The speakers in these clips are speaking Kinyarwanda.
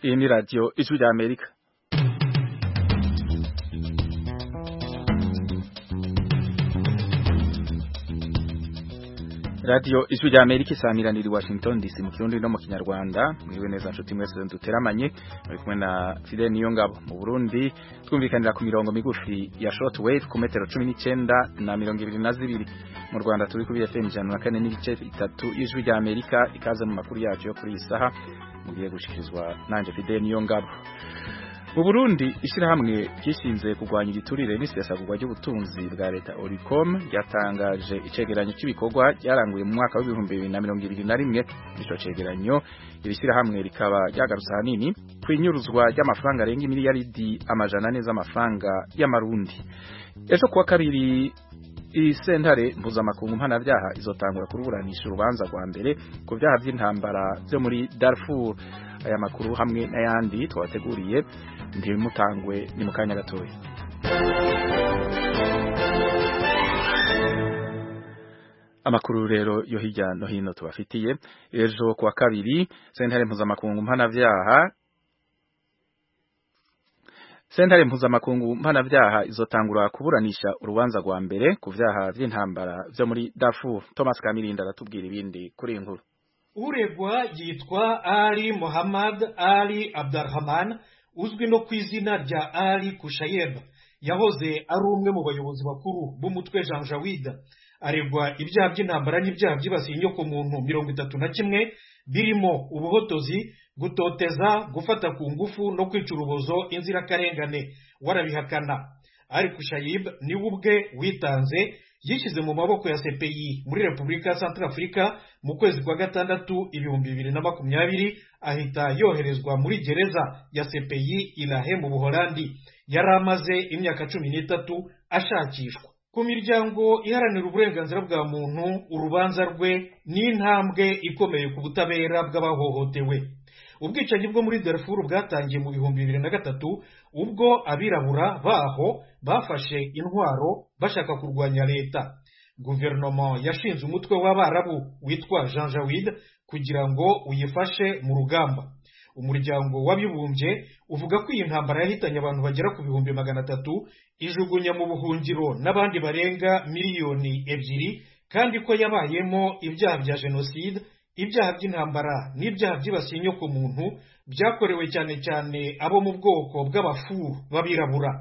Hii radio ijwi rya Amerika radio ijwi rya Amerika isamiraniye Washington DC mu kirundi no mu kinyarwanda mwiwe neza nshuti mwese duteramanye muri kumwe na Fidel Niyongabo mu Burundi twumvikanira ku mirongo migufi ya shortwave ku metero 19 na 22 mu Rwanda turi ku FM 104.3 ijwi rya Amerika ikaza mu makuru yacu yo kuri isaha mugiye gushikirizwa nanje Fidel Niyongabo mu Burundi ishyirahamwe ryishinze kurwanya igiturire n'isesagurwa ry'ubutunzi bwa leta Oricom ryatangaje icegeranyo cy'ibikorwa ryaranguye mu mwaka w'ibihumbi bibiri na mirongo ibiri na rimwe ico cegeranyo iri shyirahamwe rikaba ryagarutse ahanini kwinyuruzwa ry'amafaranga arenga imiliyaridi amajana ane z'amafaranga y'amarundi ejo kuwa kabiri iyi sentare mpuzamakungu mpanabyaha izotangura kuruburanisha urubanza rwa mbere ku byaha by'intambara byo muri Darfur aya makuru hamwe n'ayandi twabateguriye ntibimutangwe ni mu kanya gatoya amakuru rero yo hirya no hino tubafitiye ejo kuwa kabiri sentare mpuzamakungu mpanabyaha Sentare mpuzamakungu mpanabyaha izotangura kuburanisha urubanza rwa mbere ku vyaha vy'intambara vyo muri Darfur. Thomas Kamirinda aratubwira ibindi kuri inkuru. Uregwa yitwa Ali Muhammad Ali Abdurrahman uzwi no ku izina rya Ali Kushayeb yahoze ari umwe mu bayobozi bakuru b'umutwe Janjawida aregwa ibyaha by'intambara n'ibyaha byibasiye inyoko muntu mirongo itatu na kimwe birimo ubuhotozi gutoteza gufata ku ngufu no kwica urubozo inzirakarengane warabihakana ari kushayib niwe ubwe witanze yishyize mu maboko ya CPI muri Repubulika ya Centrafrica mu kwezi kwa gatandatu ibihumbi bibiri na makumyabiri ahita yoherezwa muri gereza ya CPI Ilahe mu Buholandi yari amaze imyaka cumi n'itatu ashakishwa ku miryango iharanira uburenganzira bwa muntu urubanza rwe ni intambwe ikomeye ku butabera bw'abahohotewe ubwicanyi bwo muri darfur bwatangiye mu bihumbi bibiri na gatatu ubwo abirabura baho bafashe intwaro bashaka kurwanya leta guverinoma yashinze umutwe w'abarabu witwa jean jawid kugira ngo uyifashe mu rugamba umuryango w'abibumbye uvuga ko iyi ntambara yahitanye abantu bagera ku bihumbi magana atatu ijugunya mu buhungiro n'abandi barenga miliyoni ebyiri kandi ko yabayemo ibyaha bya jenoside ibyaha by'intambara n'ibyaha byibasiye inyoko muntu byakorewe cyane cyane abo mu bwoko bw'abafu b'abirabura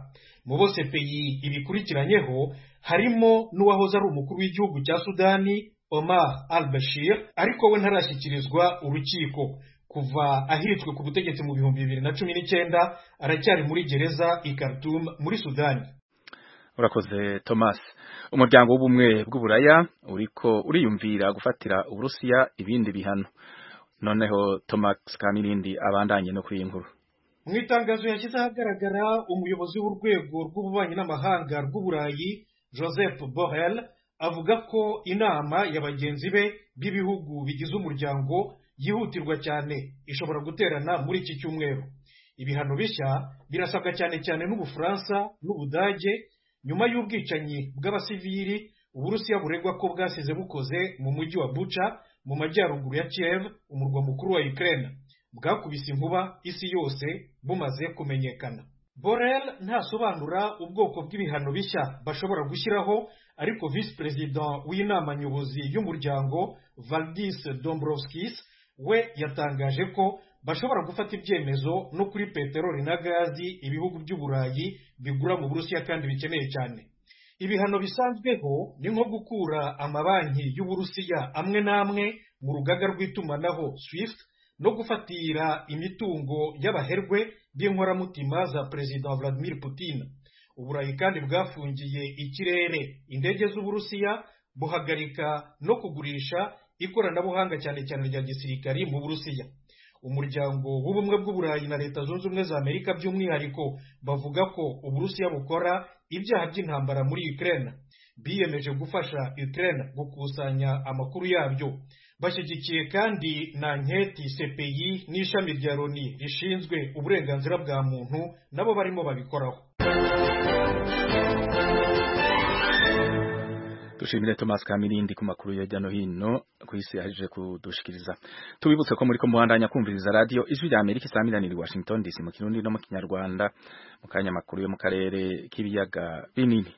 mu bose peyi ibikurikiranyeho harimo n'uwahoze ari umukuru w'igihugu cya sudani omar al bashir ariko we ntarashyikirizwa urukiko kuva ahiritswe ku butegetsi mu bihumbi bibiri na cumi n'icyenda aracyari muri gereza i Khartoum muri Sudani urakoze Thomas umuryango w'ubumwe bw'uburaya uriko uriyumvira gufatira uburusiya ibindi bihano noneho Thomas Kamirindi abandanye no kuri inkuru mu itangazo yashyize ahagaragara umuyobozi w'urwego rw'ububanyi n'amahanga rw'uburayi Joseph Borrell avuga ko inama ya bagenzi be b'ibihugu bigize umuryango yihutirwa cyane ishobora guterana muri iki cyumweru ibihano bishya birasabwa cyane cyane n'ubufaransa n'ubudage nyuma y'ubwicanyi bw'abasivili uburusiya buregwa ko bwasize bukoze mu mujyi wa buca mu majyaruguru ya kiev umurwa mukuru wa ukraine bwakubise inkuba isi yose bumaze kumenyekana borel ntasobanura ubwoko bw'ibihano bishya bashobora gushyiraho ariko visi perezida w'inama nyobozi y'umuryango valdis dombrovskis we yatangaje ko bashobora gufata ibyemezo no kuri peteroli na gazi ibihugu by'uburayi bigura mu burusiya kandi bikeneye cyane ibihano bisanzweho ni nko gukura amabanki y'uburusiya amwe n'amwe mu rugaga rw'itumanaho swift no gufatira imitungo y'abaherwe b'inkoramutima za perezida vladimir putin uburayi kandi bwafungiye ikirere indege z'uburusiya buhagarika no kugurisha ikoranabuhanga cyane cyane rya gisirikari mu burusiya umuryango w'ubumwe bw'uburayi na leta zunze ubumwe za amerika by'umwihariko bavuga ko uburusiya bukora ibyaha by'intambara muri ukraine biyemeje gufasha ukraine gukusanya amakuru yabyo bashyigikiye kandi na nketi cpi n'ishami rya loni rishinzwe uburenganzira bwa muntu nabo barimo babikoraho dushimire Thomas Kamirindi ku makuru ya jyano hino ku isi yaje kudushikiriza tubibutse ko muri ko muhandanya kumviriza radio ijwi rya Amerika isaminanira Washington DC mu kirundi no mu kinyarwanda mu kanya makuru yo mu karere k'ibiyaga binini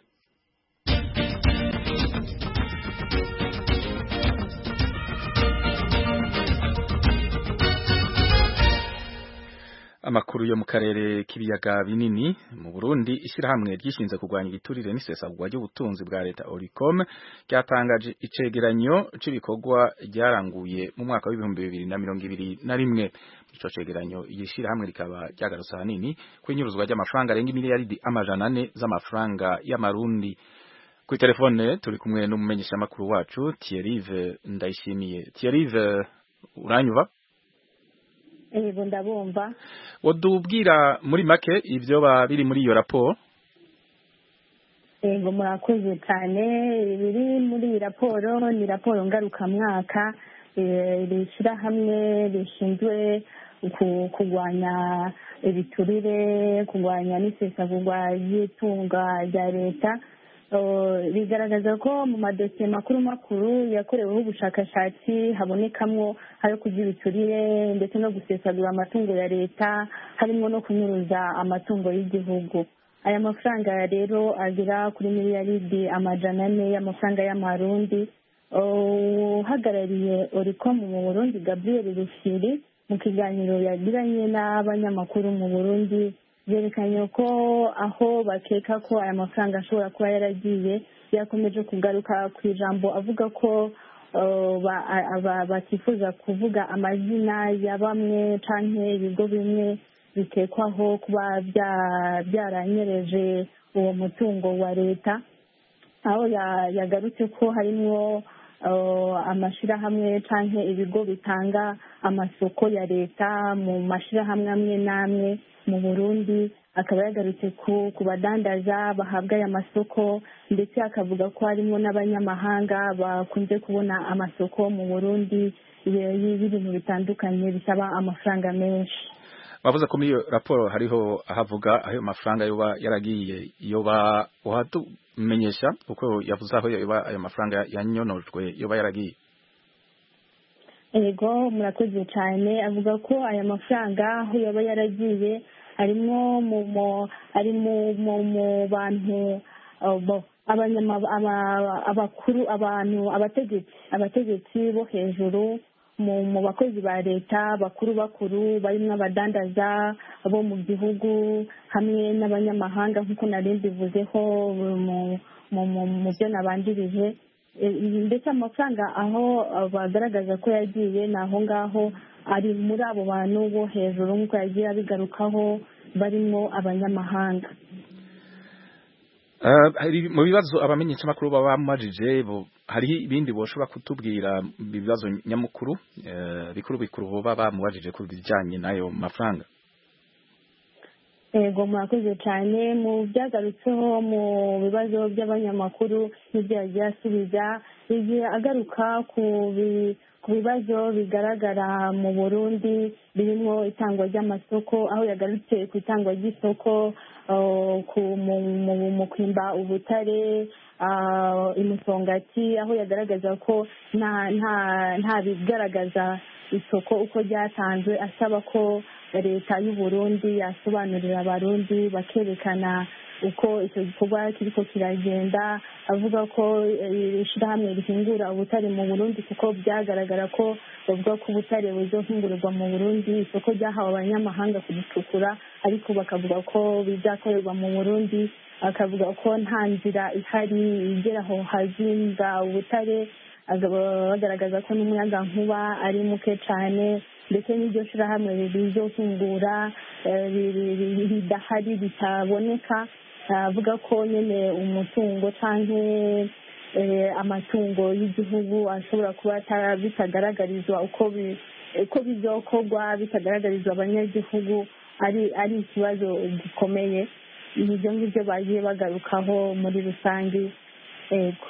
amakuru yo mu karere k'ibiyaga binini mu Burundi ishirahamwe ryishinze kurwanya igiturire n'isesagwa ry'ubutunzi bwa leta Oricom ryatangaje icegeranyo c'ibikorwa ryaranguye mu mwaka w'ibihumbi bibiri na mirongo ibiri na rimwe ico cegeranyo ishirahamwe rikaba ryagarutse ahanini kw'inyuruzwa ry'amafaranga arenga miliyaridi amajana ane z'amafaranga y'amarundi kuri telefone turi kumwe n'umumenyeshamakuru wacu Thierryve Ndayishimiye Thierryve uranyuba Ego ndabumva. Wodubwira muri make ivyo ba biri muri iyo raporo? Ego murakoze cyane biri muri iyi raporo ni raporo ngarukamwaka rishyira hamwe rishinzwe kurwanya ibiturire kurwanya n'isesagurwa ry'itunga rya leta bigaragaza ko mu madosiye makuru makuru yakoreweho ubushakashatsi habonekamwo ayo kugira iturire ndetse no gusesagura amatungo ya leta harimo no kunyuruza amatungo y'igihugu aya mafaranga rero agera kuri miliyaridi amajana ane y'amafaranga y'amarundi uhagarariye oricom mu burundi gabriel rufiri mu kiganiro yagiranye n'abanyamakuru mu burundi byerekanye ko aho bakeka ko aya mafaranga ashobora kuba yaragiye yakomeje kugaruka ku ijambo avuga ko batifuza kuvuga amazina ya bamwe cyangwa ibigo bimwe bitekwaho kuba byaranyereje uwo mutungo wa leta aho yagarutse ko harimo amashyirahamwe cyangwa ibigo bitanga amasoko ya leta mu mashyirahamwe amwe n'amwe mu burundi akaba yagarutse ku badandaza bahabwa aya masoko ndetse akavuga ko harimo n'abanyamahanga bakunze kubona amasoko mu burundi y'ibintu bitandukanye bisaba amafaranga menshi bavuze ko muri iyo raporo hariho ahavuga aho mafaranga yoba yaragiye yoba uhatumenyesha kuko yavuze aho yoba ayo mafaranga yanyonojwe yoba yaragiye yego murakoze cyane avuga ko aya mafaranga aho yaba yaragiye arimo ari mu bantu abakuru abantu abategetsi abategetsi bo hejuru mu bakozi ba leta bakuru bakuru barimo abadandaza bo mu gihugu hamwe n'abanyamahanga nk'uko nari mbivuzeho mu byo nabanjirije ndetse amafaranga aho bagaragaza ko yagiye ni aho ngaho ari muri abo bantu bo hejuru nk'uko yagiye abigarukaho barimo abanyamahanga mu bibazo abamenyeshamakuru baba bamajije hari ibindi boshobora kutubwira ibibazo nyamukuru bikuru bikuru baba bamubajije ku bijyanye n'ayo mafaranga yego murakoze cyane mu byagarutseho mu bibazo by'abanyamakuru n'ibyo yagiye asubiza igihe agaruka ku bibazo bigaragara mu burundi birimo itangwa ry'amasoko aho yagarutse ku itangwa ry'isoko mu kwimba ubutare imusongati aho yagaragaza ko nta bigaragaza isoko uko ryatanzwe asaba ko leta y'uburundi yasobanurira abarundi bakerekana uko icyo gikorwa kiriko kiragenda avuga ko ishyirahamwe rihingura ubutare mu burundi kuko byagaragara ko bavuga ko ubutare buzohingurirwa mu burundi isoko ryahawe abanyamahanga kubucukura ariko bakavuga ko bizakorerwa mu burundi akavuga ko nta nzira ihari igera aho hazinga ubutare bagaragaza ko n'umuyaga nkuba ari muke cyane ndetse n'iryo shyirahamwe rizofungura ridahari ritaboneka avuga ko nyine umutungo cyangwa amatungo y'igihugu ashobora kuba bitagaragarizwa uko bizokorwa bitagaragarizwa abanyagihugu ari ikibazo gikomeye ibyo ngibyo bagiye bagarukaho muri rusange yego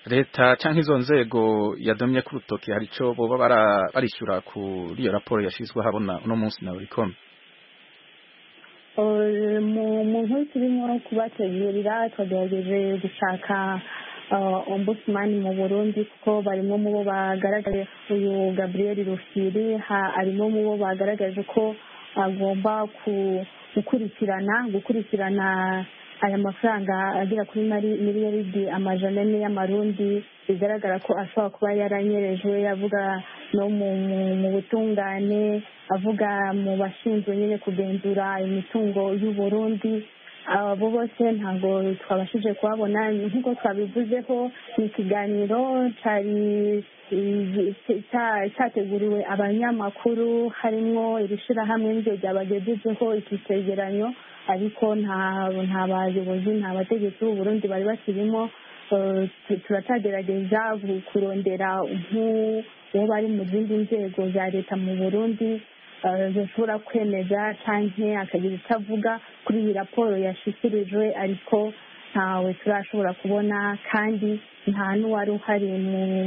leta cyangwa izo nzego yadomye ku rutoki hari icyo boba barishyura kuri iyo raporo yashyizweho abona uno munsi na burikome mu nkuru turimo kubategurira twagerageje gushaka ombudsman mu burundi kuko barimo mu bo bagaragaje uyu gabriel rufiri harimo mu bo bagaragaje ko agomba gukurikirana gukurikirana aya mafaranga agera kuri miliyaridi amajana ane y'amarundi bigaragara ko ashobora kuba yaranyerejwe avuga no mu butungane avuga mu bashinzwe nyine kugenzura imitungo y'uburundi abo bose ntabwo twabashije kuhabona nk'uko twabivuzeho ni ikiganiro cyateguriwe abanyamakuru harimo iri shyirahamwe ryo ryabagejejeho iki cyegeranyo ariko nta bayobozi nta bategetsi Burundi bari bakirimo turacyagerageza kurondera nk'uwo bari mu zindi nzego za leta mu burundi zishobora kwemeza cyangwa akagira icyo avuga kuri iyi raporo yashyikirijwe ariko ntawe turashobora kubona kandi nta n'uwari uhari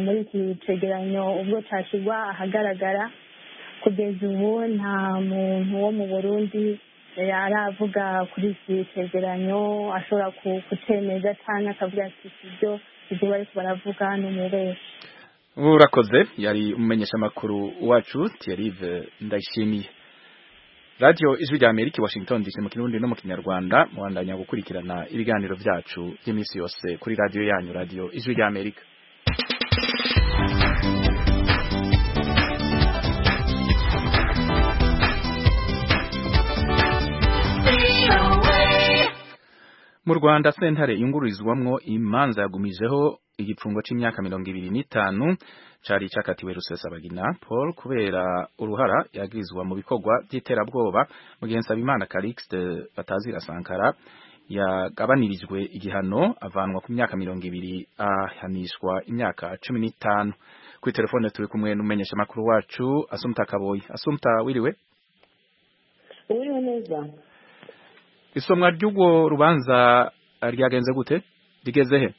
muri iki cyegeranyo ubwo cyashyirwa ahagaragara kugeza ubu nta muntu wo mu burundi aravuga kuri iki cyegeranyo ashobora kucemeza cyangwa akavuga ati ibyo ibyo bari baravuga ni umubeshyi urakoze yari umumenyesha makuru wacu Thierry Ndayishimiye Radio Ijwi rya Amerika Washington DC mu kirundi no mu kinyarwanda mwandanya gukurikirana ibiganiro byacu by'iminsi yose kuri radio yanyu Radio Ijwi rya Amerika mu Rwanda sentare yungururizwamwo imanza yagumijeho igifungo c'imyaka mirongo ibiri n'itanu cari cakatiwe rusesabagina paul kubera uruhara yagirizwa mu bikorwa vy'iterabwoba mu gihe nsabimana calixte batazira sankara yagabanirijwe igihano avanwa ku myaka mirongo ibiri ahanishwa imyaka cumi n'itanu kuri telefone turi kumwe n'umumenyesha makuru wacu asumta kaboyi asumta wiriwe wiriwe neza isomwa ry'urwo rubanza ryagenze gute rigeze he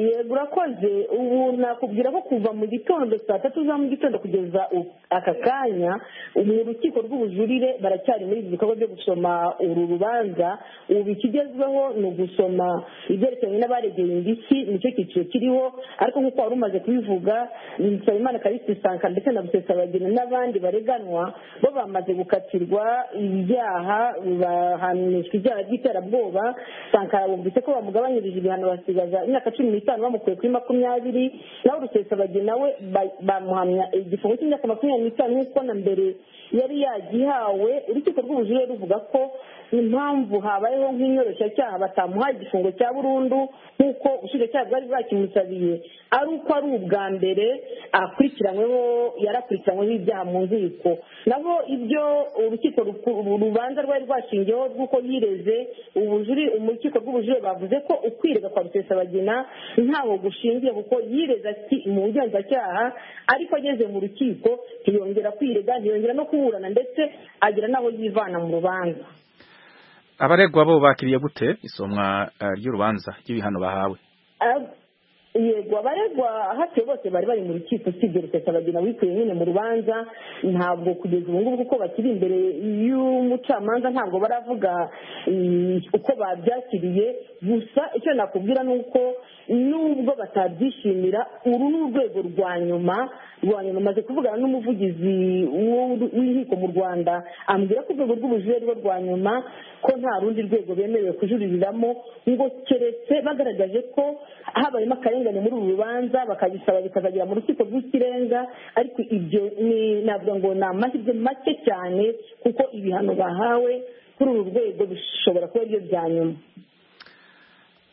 yego urakoze ubu nakubwira ko kuva mu gitondo saa tatu za mu gitondo kugeza aka kanya mu rukiko rw'ubujurire baracyari muri ibi bikorwa byo gusoma uru rubanza ubu ikigezweho ni ugusoma ibyerekeranye n'abaregeye indishyi nicyo cyiciro kiriho ariko nk'uko wari umaze kubivuga nsabimana karisi sankara ndetse na busesabagina n'abandi bareganwa bo bamaze gukatirwa ibyaha bahanishwa ibyaha by'iterabwoba sankara bumvise ko bamugabanyirije ibihano basigaza imyaka cumi n'itanu itanu bamukuye kuri makumyabiri naho rusesabagina we bamuhamya igifungo cy'imyaka makumyabiri n'itanu nk'uko na mbere yari yagihawe urukiko rw'ubujurire ruvuga ko impamvu habayeho nk'inyoroshyacyaha batamuhaye igifungo cya burundu nk'uko ubushinjacyaha bwari bwakimusabiye ari uko ari ubwa mbere akurikiranyweho yarakurikiranyweho ibyaha mu nkiko naho ibyo urukiko rubanza rwari rwashingiyeho rw'uko yireze urukiko rw'ubujurire bavuze ko ukwirega kwa rusesabagina ntaho gushingiye kuko yireza mu bugenzacyaha ariko ageze mu rukiko ntiyongera kwirega ntiyongera no kuburana ndetse agira n'aho yivana mu rubanza abaregwa bo bakiriye gute isomwa ry'urubanza ry'ibihano bahawe yego abaregwa hafi bose bari bari mu rukiko usibye rusesabagina wikuye nyine mu rubanza ntabwo kugeza ubu ngubu kuko bakiri imbere y'umucamanza ntabwo baravuga uko babyakiriye gusa icyo nakubwira ni uko nubwo batabyishimira uru ni urwego rwa nyuma rwa nyuma maze kuvugana n'umuvugizi w'inkiko mu rwanda ambwira ko urwego rw'ubujurire rwo rwa nyuma ko nta rundi rwego bemerewe kujuririramo ngo keretse bagaragaje ko habayemo akarengane muri uru rubanza bakabisaba bikazagera mu rukiko rw'ikirenga ariko ibyo navuga ngo ni amahirwe make cyane kuko ibihano bahawe kuri uru rwego bishobora kuba byo bya nyuma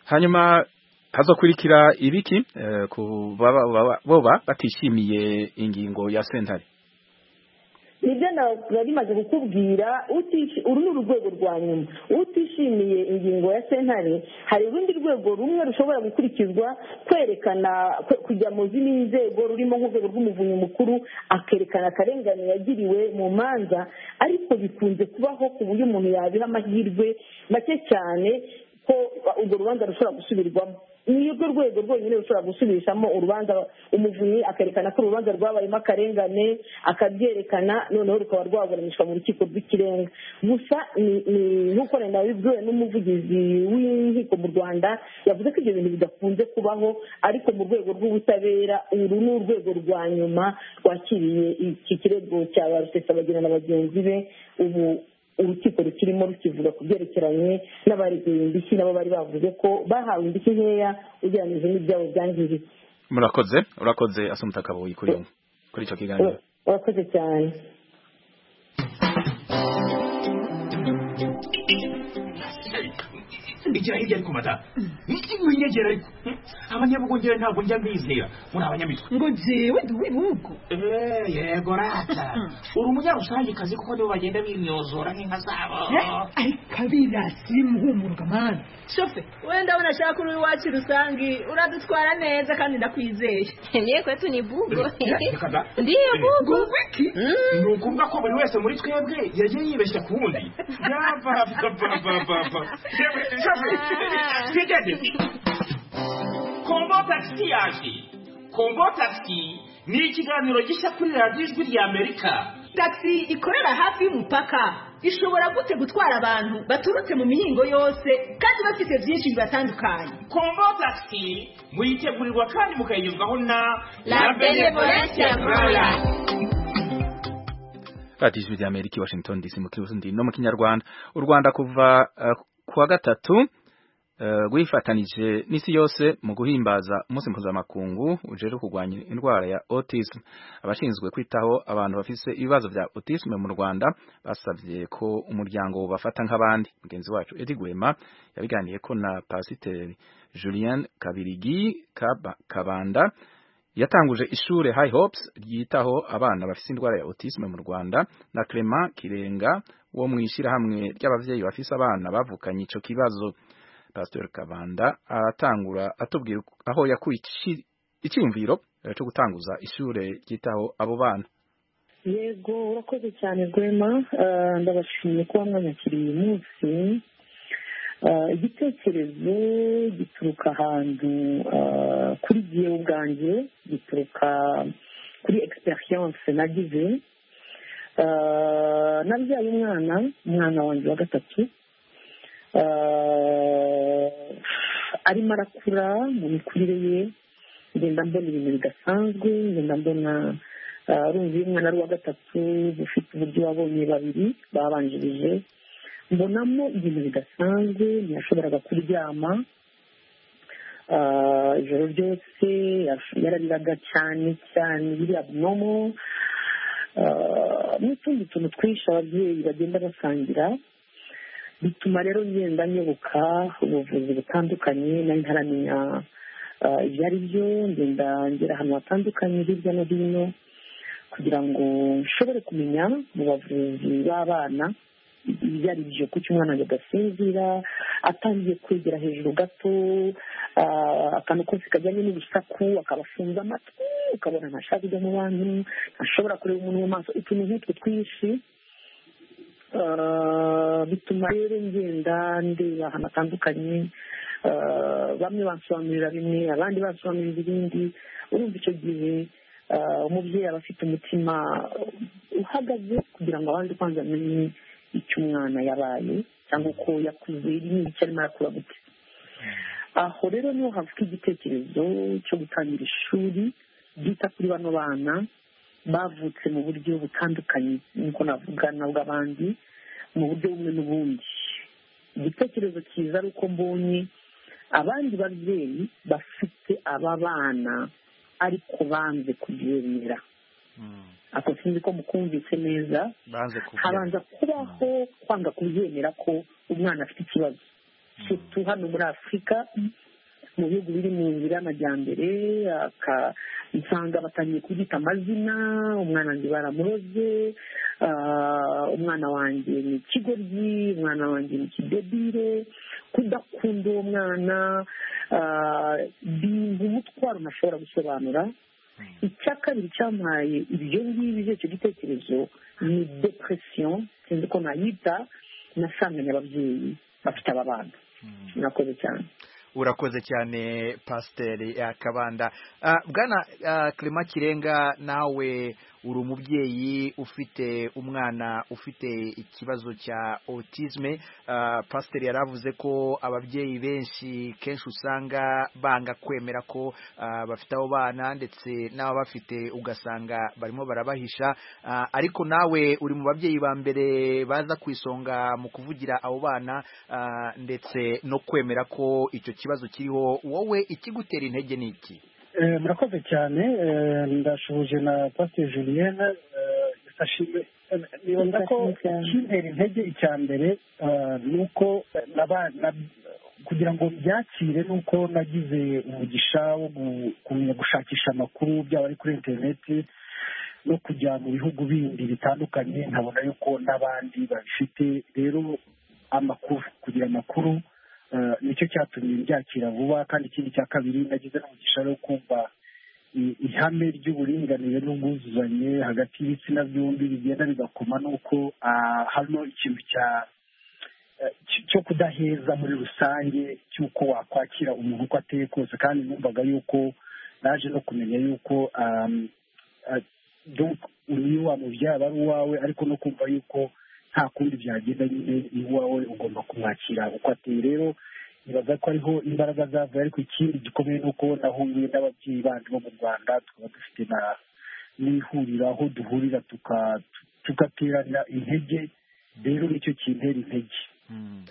hanyuma hazokurikira ibiki ku boba batishimiye ingingo ya sentare nibyo nabwo bimaze kukubwira uru ni urwego rwa nyuma utishimiye ingingo ya sentare hari urundi rwego rumwe rushobora gukurikizwa kwerekana kujya mu zindi nzego rurimo nk'urwego rw'umuvunyi mukuru akerekana akarengane yagiriwe mu manza ariko bikunze kubaho ku buryo umuntu yabiha amahirwe make cyane ko urwo rubanza rushobora gusubirwamo ni urwo rwego rwonyine rushobora gusubirishamo urubanza umuvunyi akerekana ko urubanza rwabayemo akarengane akabyerekana noneho rukaba rwaburanishwa mu rukiko rw'ikirenga gusa nk'uko wenda wabibwiwe n'umuvugizi w'inkiko mu rwanda yavuze ko ibyo bintu bidakunze kubaho ariko mu rwego rw'ubutabera uru ni urwego rwa nyuma rwakiriye iki kirego cya ba rusesabagina na bagenzi be ubu urukiko rukirimo rukivuga ku byerekeranye n'abareguye indishyi nabo bari bavuze ko bahawe indishyi nkeya ugereranyije n'ibyabo byangiritse murakoze urakoze asumta kabuye kuri icyo kiganiro urakoze cyane igira hirya ariko mata winyegera ariko abanyabugongera ntabwo njya mbizera muri abanyamitwe ngo jewe ndi ubwo Eh, yego rata uri umunyarusangicazi kuko nibo bagenda binyozora nk'inka zabo ariko abirasi muhumuruka mani shofe wenda abona ashaka uri iwacu rusange uradutwara neza kandi ndakwizeye ndiye kwetu ni bugo reka da ndiyo bugo ubwo iki ni ukuvuga ko buri wese muri twebwe yagiye yibeshya ku wundi yabababababa yewe shafe twigeze kombo takisi yaje kombo takisi ni ikiganiro gishya kuri radiyo ijwi rya amerika tagisi ikorera hafi y'umupaka ishobora gute gutwara abantu baturutse mu mihingo yose kandi bafite byinshi bibatandukanye kombo takisi muyitegurirwa kandi mukayigezwaho na La Benevolence Rwanda. radiyo ijwi rya amerika i washington dc mu kirundi no mu kinyarwanda u rwanda kuva eh, ku wa gatatu eh, rwifatanije n'isi yose mu guhimbaza umunsi mpuzamakungu ujejwe kurwanya indwara ya autism abashinzwe kwitaho abantu bafise ibibazo bya autism mu rwanda basabye ko umuryango wobafata nk'abandi mugenzi wacu edi gwema yabiganiyeko na pasiteri julien kabirigi Kaba- kabanda yatanguje ishure High Hopes ryitaho abana bafise indwara ya autisme mu Rwanda na Clement Kirenga wo mwishira hamwe ry'abavyeyi bafise abana bavukanye ico kibazo Pastor Kabanda aratangura atubwira aho yakuye ici- icyumviro eh, cyo gutanguza ishure ryitaho abo bana yego urakoze cyane rwema Ah, ndabashimiye kuba mwanyakiriye uyu munsi Ah, igitekerezo gituruka ahantu ah, kuri jyewe ubwanjye gituruka kuri egisperiyanse nagize Ah, nabyaye umwana umwana wanjye wa gatatu Ah, arimo arakura mu mikurire ye ngenda mbona ibintu bidasanzwe ngenda mbona ah, ari uyu mwana ari uwa gatatu ufite uburyo wabonye babiri babanjirije mbonamo ibintu bidasanzwe ntiyashoboraga kuryama Ah, ijoro ryose yash- yarariraga cyane cyane biri abinomo n'utundi tuntu twinshi ababyeyi bagenda basangira bituma rero ngenda nyoboka ubuvuzi butandukanye nari ntaramenya ah, ibyo ari byo ngenda ngera ahantu hatandukanye hirya no hino kugira ngo nshobore kumenya mu bavuzi b'abana ibyo ari byo kuko umwana wanjye agasinzira atangiye kwegera hejuru gato ah, akantu kose kajyanye n'urusaku akaba afunze amatwi ukabona ntashaka kujya mu bantu ntashobora kureba umuntu mu maso utuntu nk'utwo twinshi Ah, bituma rero ngenda ndeba ahantu hatandukanye Ah, bamwe bansobanurira bimwe abandi bansobanurira ibindi urumva icyo gihe ah, umubyeyi aba afite umutima uhagaze kugira ngo abanze kwanza amenye icyo umwana yabaye cyangwa uko yakuze n'icyo arimo arakura gute aho rero niho havuka igitekerezo cyo gutangira ishuri ryita kuri bano bana bavutse mu buryo butandukanye niko navuga na bw'abandi mu buryo bumwe n'ubundi igitekerezo cyiza ari uko mbonye abandi babyeyi bafite aba bana ariko banze kubyemera ako sinzi ko mukumvise neza banze kuvuga habanza kubaho kwanga kubyemera ko umwana afite ikibazo sutu hano muri afurika mu bihugu biri mu nzira y'amajyambere aka- usanga batangiye kubyita amazina umwana wanjye baramuroze ah, umwana wanjye ni ikigoryi umwana wanjye ni ikidebire kudakunda uwo mwana ah, bintu umutwaro ntashobora gusobanura icya kabiri cyampaye ibyo ngibyo icyo gitekerezo ni depresiyo sinzi ko nayita nasanganye ababyeyi bafite aba bana murakoze cyane urakoze cyane pasiteri akabanda bwana kirema kirenga nawe uri umubyeyi ufite umwana ufite ikibazo cya otisme pasiteri yaravuze ko ababyeyi benshi kenshi usanga banga kwemera ko ah, bafite abo bana ndetse n'ababafite ugasanga barimo barabahisha Ah, ariko nawe uri mu babyeyi ba mbere baza ku isonga mu kuvugira abo bana ah, ndetse no kwemera ko icyo kibazo kiriho wowe ikigutera intege ni iki Eh, murakoze cyane eh, ndashuhuje na pasiteri julienne eh, yafashije eh, nibaza ko Yafashije. ikintera intege icya mbere eh, ni uko naba- na- kugira ngo byakire ni uko nagize umugisha wo gu- kumenya gushakisha amakuru byaba ari kuri interineti no kujya mu bihugu bindi bitandukanye nkabona yuko n'abandi babifite rero amakuru kugira amakuru eh, nicyo cyatumye mbyakira vuba kandi ikindi cya kabiri nagize n'umugisha wo kumva i- ihame ry'uburinganire n'ubwuzuzanye hagati y'ibitsina byombi bigenda bigakoma nuko ah, hano ikintu cya eh, cy- cyo kudaheza muri rusange cy'uko wakwakira umuntu uko ateye kose kandi numvaga yuko naje no kumenya yuko um, eh, donc uyu wamubyara ari uwawe ariko no kumva yuko nta kundi byagenda nyine ni uwawe ugomba kumwakira uko ateye rero nibaza ko ariho imbaraga zavuye ariko ikindi gikomeye ni uko nahuye n'ababyeyi bandi bo mu rwanda tukaba dufite na n'ihuriro aho duhurira tuka- tugaterana intege rero nicyo kintera intege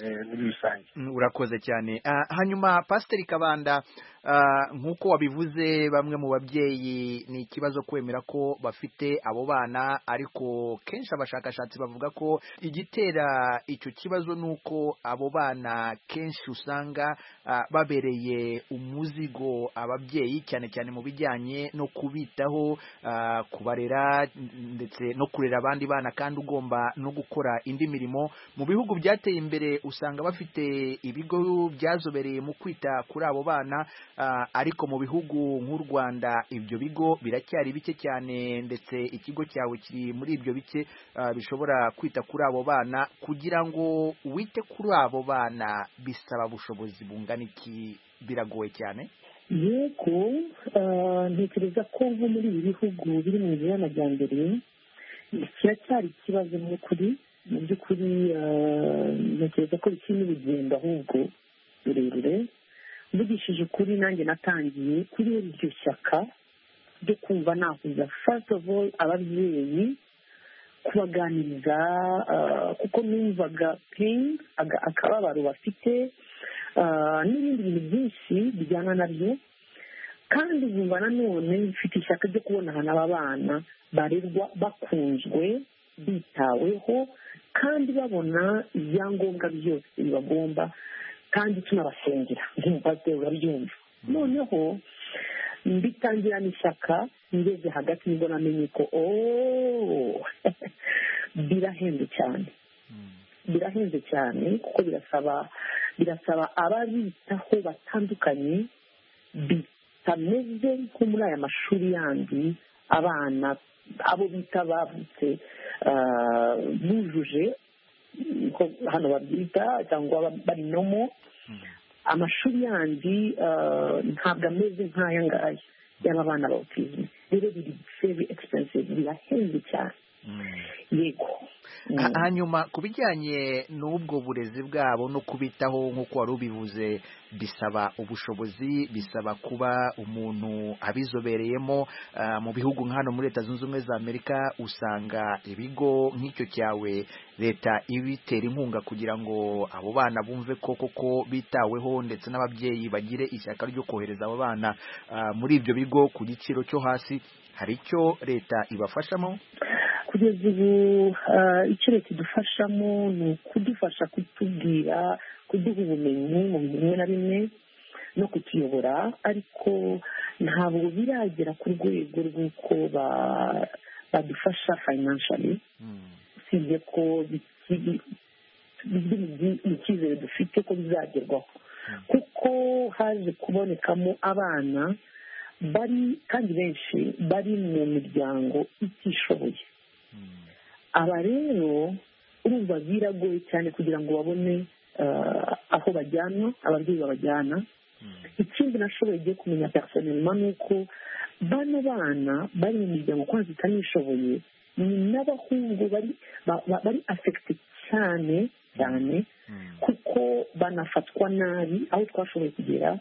eh, muri rusange Mm, urakoze cyane Ah, hanyuma pasiteri kabanda ah, nk'uko wabivuze bamwe mu babyeyi ni ikibazo kwemera ko bafite abo bana ariko kenshi abashakashatsi bavuga ko igitera icyo kibazo ni uko abo bana kenshi usanga ah, babereye umuzigo ababyeyi cyane cyane mu bijyanye no kubitaho ah, kubarera n- ndetse no kurera abandi bana kandi ugomba no gukora indi mirimo mu bihugu byateye imbere usanga bafite ibigo byazobereye mu kwita kuri abo bana ah, ariko mu bihugu nk'u Rwanda ibyo bigo biracyari bike cyane ndetse ikigo cyawe kiri muri ibyo bike ah, bishobora kwita kuri abo bana kugira ngo wite kuri abo bana bisaba bushobozi bungana iki biragoye cyane yego ah, ntekereza ko nko muri ibi bihugu biri mu nzira y'amajyambere kiracyari ikibazo mu by'ukuri mu by'ukuri ah, ntekereza ko bikiri n'urugendo ahubwo rurerure mvugishije ukuri nanjye natangiye kuri iryo shyaka ryo kumva nahuza first of all ababyeyi kubaganiriza ah, kuko numvaga pain aga- akababaro bafite ah, n'ibindi bintu byinshi bijyana nabyo kandi nkumva nanone mfite ishyaka ryo kubona ahantu aba bana barerwa bakunzwe bitaweho kandi babona ibyangombwa byose bibagomba kandi tunabasengera nk'umupasiteri urabyumva noneho mbitangirana ishyaka ngeze hagati nibwo namenye ko ooo birahenze cyane birahenze cyane kuko birasaba birasaba ababitaho batandukanye bitameze nko muri aya mashuri yandi abana abo bita bavutse ah, bujuje uko hano babyita cyangwa bari nomo amashuri yandi ah, ntabwo ameze nk'aya ngaya y'aba bana ba autisme rero biri very expensive birahenze cyane yego Ha- Mm. hanyuma ku bijyanye n'ubwo burezi bwabo no kubitaho nk'uko wari ubivuze bisaba ubushobozi bisaba kuba umuntu abizobereyemo Ah, mu bihugu nka hano muri leta zunze ubumwe za amerika usanga ibigo nk'icyo cyawe leta ibitera inkunga kugira ngo abo bana bumve ko koko bitaweho ndetse n'ababyeyi bagire ishyaka ryo kohereza abo bana ah, muri ibyo bigo ku giciro cyo hasi hari icyo leta ibafashamo kugeza ubu ah, icyo leta idufashamo ni ukudufasha kutubwira kuduha ubumenyi mu bintu bimwe na bimwe no kutuyobora ariko ntabwo biragera ku rwego rw'uko ba- badufasha financially usibye ko bikiri biri mu byi- mu cyizere dufite ko bizagerwaho kuko haje kubonekamo abana bari kandi benshi bari mu miryango itishoboye aba rero urumva biragoye cyane kugira ngo babone ah, aho bajyanwa ababyeyi babajyana ikindi nashoboye igiye kumenya personelma ni uko bano bana bari mu miryango kwanza itanishoboye ni n'abahungu bari ba- ba- bari afegite cyane cyane kuko banafatwa nabi aho twashoboye kugera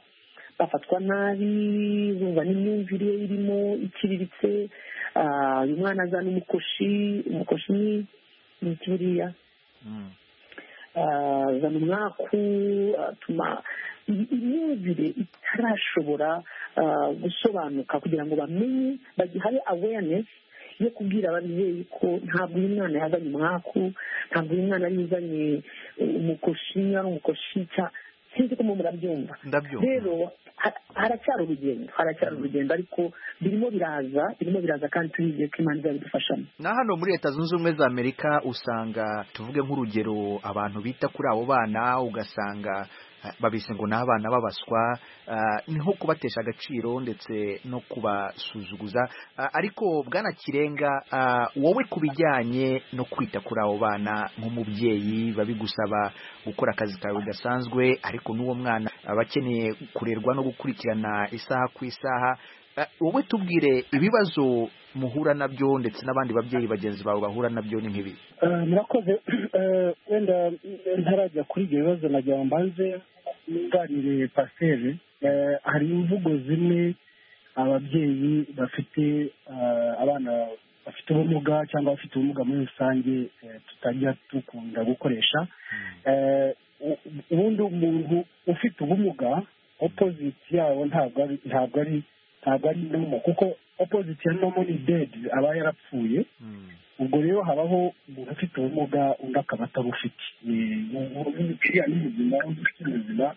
bafatwa nabi bumva n'imyumvire ye irimo iciriritse ah, uyu mwana azana umukoshi umukoshi ni ni iki buriya Ah, zana umwaku atuma imyumvire itarashobora ah, gusobanuka kugira ngo bamenye bagihaye awareness yo kubwira ababyeyi ko ntabwo uyu mwana yazanye umwaku ntabwo uyu mwana yazanye umukoshi ari umukoshi cya- sinzi ko mwe murabyumva Ndabyumva. rero ha- haracyari urugendo haracyari urugendo ariko birimo biraza birimo biraza kandi turizeye ko imana izabidufashamo na hano muri leta zunze ubumwe za amerika usanga tuvuge nk'urugero abantu bita kuri abo bana ugasanga eh, babise ngo ni abana b'abaswa eh, ni nko kubatesha agaciro ndetse no kubasuzuguza Eh, ariko bwana kirenga eh, wowe ku bijyanye no kwita kuri abo bana nk'umubyeyi babigusaba gukora akazi kawe gasanzwe ariko n'uwo mwana aba akeneye kurerwa no gukurikirana isaha ku isaha Eh, wowe tubwire ibibazo muhura nabyo ndetse n'abandi babyeyi bagenzi bawe bahura nabyo ni nk'ibi Eh, murakoze Eh, wenda eh, ntarajya kuri ibyo bibazo nagira ngo mbanze nunganire pasiteri Eh, hari imvugo zimwe ababyeyi bafite eh, abana bafite ubumuga cyangwa abafite ubumuga muri rusange eh, tutajya dukunda gukoresha Eh, u- ubundi umuntu ufite ubumuga opoziti yawo ntabwo ari ntabwo ari ntabwo ari nomo kuko opoziti ya nomo ni dedi aba yarapfuye ubwo rero habaho umuntu ufite ubumuga undi akaba atabufite Eh, ubu- ubu- uriya ni muzima undi ufite ubuzima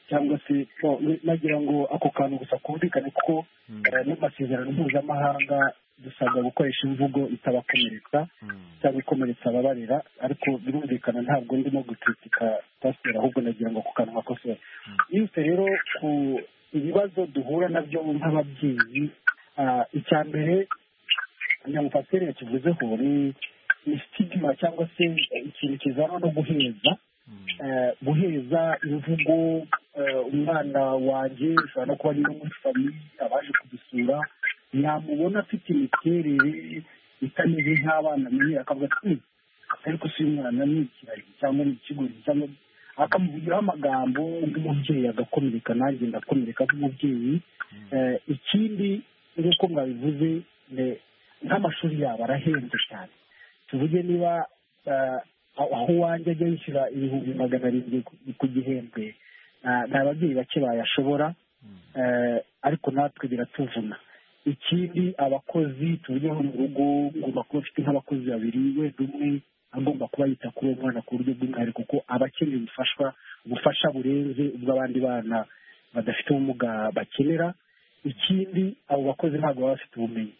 cyangwa se no, nagira ngo ako kantu gusa kumvikane kuko eh, n'amasezerano mpuzamahanga dusabwa gukoresha imvugo itabakomeretsa cyangwa ikomeretsa ababarera ariko birumvikana ntabwo ndimo gukritika pasiteri ahubwo nagira ngo ako kantu makosora yose rero ku ibibazo duhura nabyo nk'ababyeyi ah, icya mbere kugira ngo pasiteri yakivuzeho ni ni sitigima cyangwa se ikintu kizanwa no guheza Eh, guheza imvugo eh, umwana wanjye ushobora no kuba ari no muri famiye abaje kudusura yamubona afite imiterere itameze nk'abana menyera akavuga ati "Hmm, ariko si umwana ni ikirari cyangwa ni ikigori cyangwa akamuvugiraho amagambo nk'umubyeyi agakomereka nanjye ndakomereka nk'umubyeyi Eh, ikindi nk'uko mwabivuze ne- nk'amashuri yabo arahenze cyane tuvuge niba eh, aho aho uwanjye ajya yishyura ibihumbi magana arindwi ku- ku gihembwe ah, ni ababyeyi bake bayashobora eh, ariko natwe biratuvuna ikindi abakozi tuvugeho mu rugo ngomba kuba afite nk'abakozi babiri wenda umwe agomba kuba yita kuri uwo mwana ku buryo bw'umwihariko kuko aba akeneye ubufashwa ubufasha burenze ubwo abandi bana badafite ubumuga bakenera ikindi abo bakozi ntabwo baba bafite ubumenyi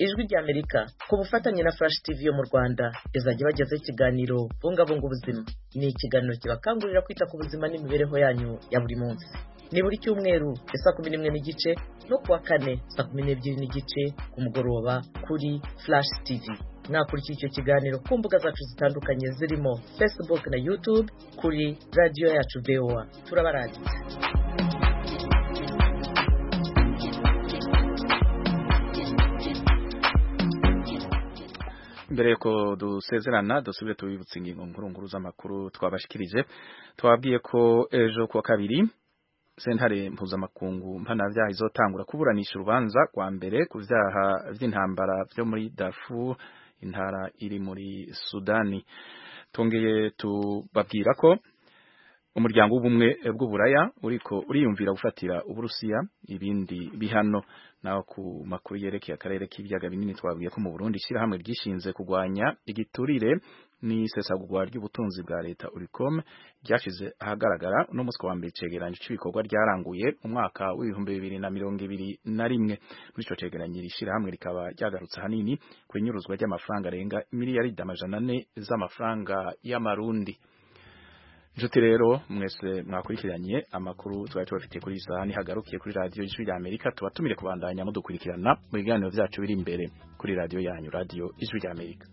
ijwi ry'amerika ku bufatanye na flash tv yo mu rwanda izajya bagezaho ikiganiro bungabunga ubuzima ni ikiganiro kibakangurira kwita ku buzima n'imibereho yanyu ya buri munsi ni buri cyumweru ya saa kumi n'imwe n'igice no kuwa kane saa kumi n'ebyiri n'igice ku mugoroba kuri flash tv mwakurikira icyo kiganiro ku mbuga zacu zitandukanye zirimo facebook na youtube kuri radiyo yacu voa turabarangiza mbere yuko dusezerana dusubire tubibutse ingingo nkuru nkuru z'amakuru twabashikirije twabwiye ko ejo kuwa kabiri sentare mpuzamakungu mpanabyaha izotangura kuburanisha urubanza rwa mbere ku byaha by'intambara byo muri Darfur intara iri muri Sudani twongeye tubabwira ko umuryango w'ubumwe bw'uburaya uriko uriyumvira gufatira uburusiya ibindi bihano naho ku makuru yerekeye akarere k'ibiyaga binini twabwiye ko mu Burundi ishyirahamwe ryishinze kurwanya igiturire n'isesagurwa ry'ubutunzi bwa leta uricom ryashize ahagaragara uno munsi ku wa mbere icegeranyo cy'ibikorwa ryaranguye mu mwaka w'ibihumbi bibiri na mirongo ibiri na rimwe muri ico cegeranyo iri shyirahamwe rikaba ryagarutse ahanini ku inyuruzwa ry'amafaranga arenga miliyaridi amajana ane z'amafaranga y'amarundi Nshuti rero mwese mwakurikiranye amakuru twari tubafitiye kuri iyi saha nihagarukiye kuri radiyo ijwi rya Amerika tuba tumire kubandanya mudukurikirana mu biganiro byacu biri imbere kuri radiyo yanyu radiyo ijwi rya Amerika